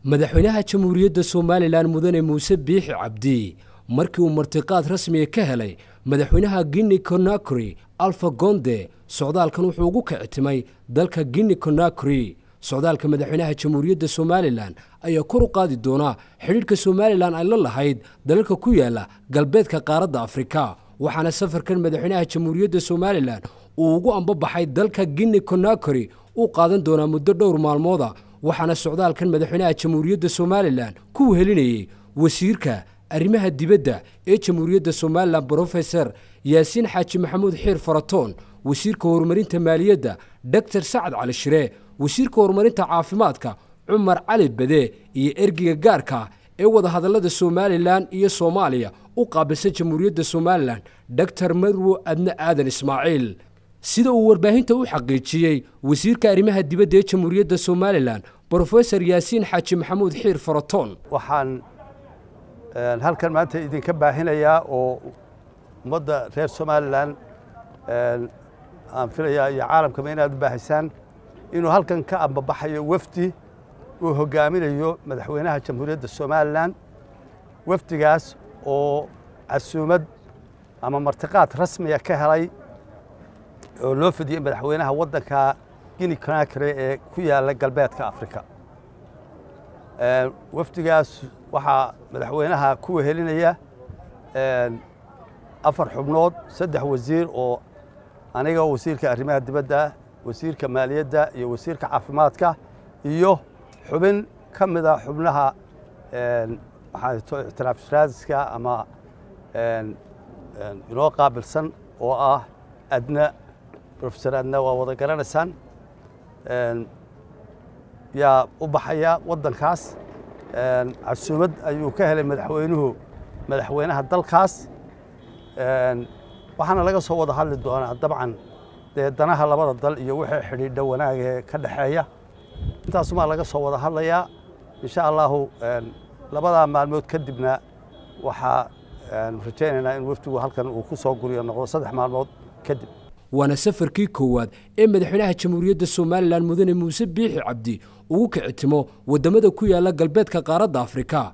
madaxweynaha jamhuuriyadda somalilan mudane muuse biixi cabdi markii uu martiqaad rasmiga ka helay madaxweynaha guinea conakry alfa gonde socdaalkan wuxuu ugu kicitimay dalka guinea conakry socdaalka madaxweynaha jamhuuriyadda somalilan ayaa kor u qaadi doona xidhiidhka somalilan ay la lahayd dalalka ku yaala galbeedka qaaradda afrika waxaana safarkan madaxweynaha jamhuuriyadda somalilan uu ugu ambabaxay dalka guinea conakry uu qaadan doonaa muddo dhowr maalmooda waxaana socdaalkan madaxweynaha jamhuuriyadda somalilan ku wehelinayey wasiirka arrimaha dibadda ee jamhuuriyadda somalilan brofeser yaasiin xaaji maxamuud xiir faratoon wasiirka horumarinta maaliyadda doctor sacad cali shire wasiirka horumarinta caafimaadka cumar cali bade iyo ergiga gaarka ee wadahadallada somalilan iyo soomaaliya u qaabilsan jamhuuriyadda somalilan doctor marwo adne aadan ismaaciil sida uu warbaahinta u xaqiijiyey wasiirka arrimaha dibadda ee jamhuuriyadda somalilan brofesor yaasiin xaaji maxamuud xiir faratoon waxaan halkan maanta idinka baahinayaa oo ummadda reer somalilan aan filayaa iyo caalamkaba inaad u baahisaan inuu halkan ka ambabaxayo wafdi uu hogaaminayo madaxweynaha jamhuuriyadda somalilan wafdigaas oo casuumad ama martiqaad rasmiya ka helay oo loo fidiyey madaxweynaha waddanka guinea conakry ee ku yaalla galbeedka afrika wafdigaas waxaa madaxweynaha ku wehelinaya afar xubnood saddex wasiir oo aniga wasiirka arrimaha dibadda wasiirka maaliyadda iyo wasiirka caafimaadka iyo xubin ka mida xubnaha maxaa ictiraaf raadiska ama inoo qaabilsan oo ah adna rofesor adna waa wada garanaysaan yaa u baxaya waddankaas casuumad ayuu ka helay madaxweynuhu madaxweynaha dalkaas waxaana laga soo wada hadli doonaa dabcan dee danaha labada dal iyo wixii xidhiidha wanaagee ka dhexeeya intaasumaa laga soo wada hadlayaa insha allahu labadaa maalmood kadibna waxaa rajaynaynaa in wafdigu halkan uu ku soo guriyo noqdo saddex maalmood kadib waana safarkii koowaad ee madaxweynaha jamhuuriyadda somalilan mudane muuse biixi cabdi ugu kicitimo waddamada ku yaala galbeedka qaaradda afrika